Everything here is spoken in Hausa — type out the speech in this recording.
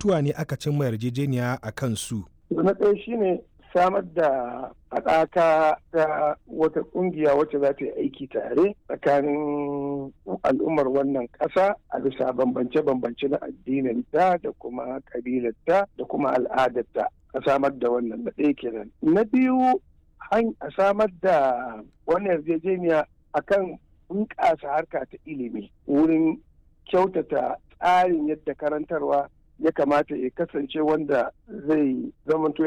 batutuwa ne aka cimma yarjejeniya a kan su na ɗaya shine samar da haɗaka ta wata ƙungiya wacce za ta yi aiki tare tsakanin al'ummar wannan ƙasa a bisa bambance-bambance na addinin ta da kuma ƙabilarta da kuma al'adarta a samar da wannan na ɗaya kenan na biyu a samar da wannan yarjejeniya akan bunƙasa harka ta ilimi wurin kyautata tsarin yadda karantarwa ya kamata ya kasance wanda zai zamanto